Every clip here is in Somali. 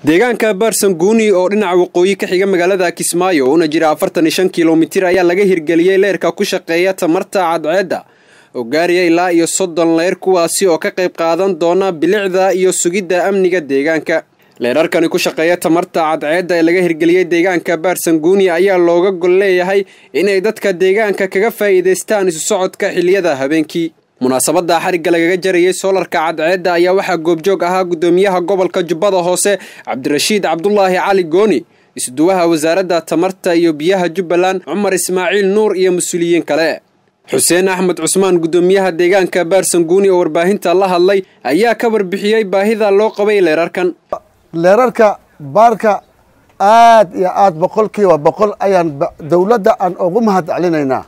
deegaanka baarsanguuni oo dhinaca waqooyi ka xiga magaalada kismaayo una jira afartan iyo shan kilomitir ayaa laga hirgeliyey leerka ku shaqeeya tamarta cadceedda oo gaaraya ilaa iyo soddon leer kuwaasi oo ka qayb qaadan doona bilicda iyo sugidda amniga deegaanka leerarkani ku shaqeeya tamarta cadceedda ee laga hirgeliyey deegaanka baarsanguuni ayaa looga gol leeyahay inay dadka deegaanka kaga faa'iidaystaan isu socodka xiliyada habeenkii munaasabadda xarigga lagaga jarayey soolarka cadceedda ayaa waxaa goobjoog ahaa guddoomiyaha gobolka jubbada hoose cabdirashiid cabdulaahi cali gooni isduwaha wasaaradda tamarta iyo biyaha jubbaland cumar ismaaciil nuur iyo mas-uuliyiin kale xuseen axmed cusmaan guddoomiyaha deegaanka baarsanguuni oo warbaahinta la hadlay ayaa ka warbixiyey baahida loo qabay leerarkan leerarka baarka aad iyo aad boqolkiiba boqol ayaan dowladda aan ugu mahad celinaynaa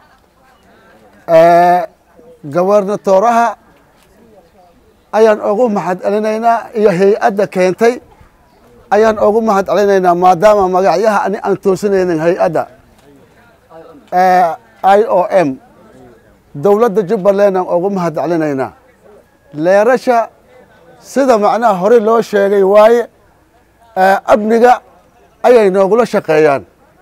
gobernatoraha ayaan ugu mahad celinaynaa iyo hay-adda keentay ayaan ugu mahad celinaynaa maadaama magacyaha ani aan toosinaynin hay-adda i o m dowladda jubbaland aan ugu mahad celinaynaa leerasha sida macnaha hore loo sheegay waaye amniga ayay noogula shaqeeyaan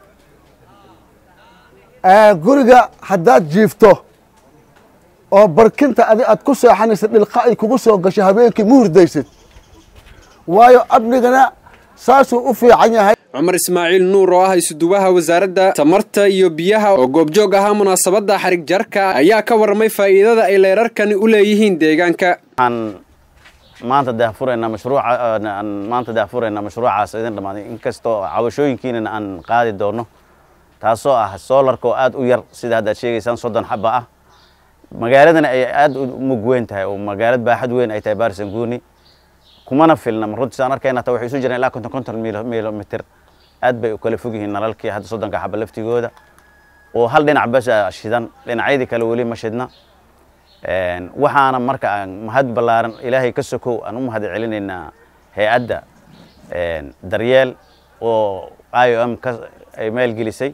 guriga haddaad jiifto oo barkinta adi aad ku seexanaysa dhilqa ay kugu soo gasho habeenkii ma hurdaysid waayo amnigana saasuu u fiican yahay cumar ismaaciil nuur oo ah isuduwaha wasaaradda tamarta iyo biyaha oo goobjoog ahaa munaasabadda xarig jarka ayaa ka warramay faa'iidada ay leerarkani u leeyihiin deegaanka waxaan maanta daahfuraynaa mashruuca aan maanta daahfuraynaa mashruucaas idin dhammaaday inkastoo cabashooyinkiinana aan qaadi doono taasoo ah soolarka oo aad u yar sida haddaad sheegaysaan soddon xaba ah magaaladana ay aad u mug weyn tahay oo magaalad baaxad weyn ay tahay baarsanguuni kumana filna runtii saan arkayna hataa waxay isu jiraan ilaa konton konton milomitir aad bay u kala fog yihiin nalalkii hadda soddonka xaba laftigooda oo hal dhinac basa shidan dhinacyadii kale weli ma shidna waxaana marka aan mahad ballaaran ilaahay ka sokow aan u mahad celinaynaa hay-adda daryeel oo i o m ka ay maalgelisay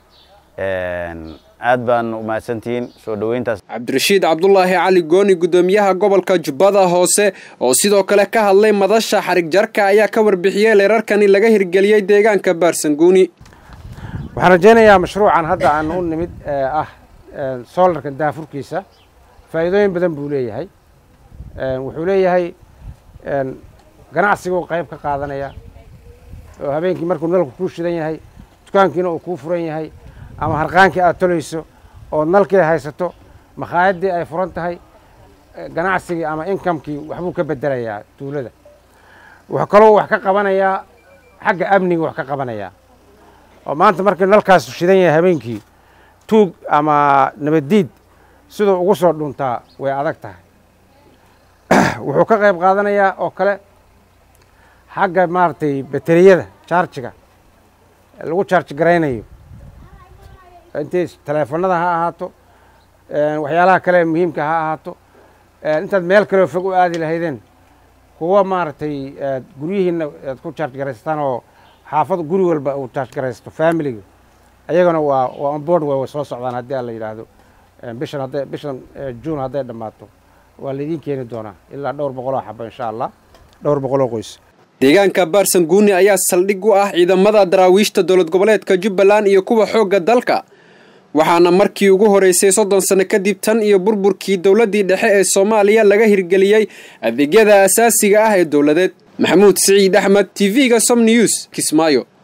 aad baan umahadsantihiin soo dhoweyntaas cabdirashiid cabdulaahi cali gooni guddoomiyaha gobolka jubbada hoose oo sidoo kale ka hadlay madasha xarig jarka ayaa ka warbixiyey leerarkani laga hirgeliyey deegaanka baarsanguuni waxaan rajaynayaa mashruucan hadda aan u nimid ah soolarka daafurkiisa faa'iidooyin badan buu leeyahay wuxuu leeyahay ganacsiguu qayb ka qaadanaya oo habeenkii markuu nalku kuu shidan yahay dukaankiina uu kuu furan yahay ama harqaankii aad tolayso oo nalkii haysato makhaayadii ay furan tahay ganacsigii ama inkamkii waxbuu ka bedelayaa tuulada wuxuu kaloo wax ka qabanayaa xagga amniga wax ka qabanayaa oo maanta markii nalkaas shidan yahay habeenkii tuug ama nabaddiid siduu ugu soo dhuntaa way adag tahay wuxuu ka qayb qaadanayaa oo kale xagga maaragtay bateriyada jaarjiga lagu jaarji garaynayo intay taleefanada ha ahaato waxyaalaha kale muhiimka ha ahaato intaad meel kaleo fog u aadi lahaydeen kuwa maaragtay guryihiina aad ku jaarj garaysataan oo xaafad guri walba uu jaarj garaysato familiga ayagana waa waa onboard way soo socdaan haddii aan la yidhaahdo bishan hadday bishan juun hadday dhammaato waa laydiin keeni doonaa ilaa dhowr boqoloo xaba insha allah dhowr boqoloo qoys deegaanka baarsanguuni ayaa saldhig u ah ciidamada daraawiishta dowlad goboleedka jubbaland iyo kuwa xoogga dalka waxaana markii ugu horeysay soddon sano kadib tan iyo burburkii dowladdii dhexe ee soomaaliya laga hirgeliyey adeegyada asaasiga ah ee dowladeed maxamuud siciid axmed t v-ga som news kismaayo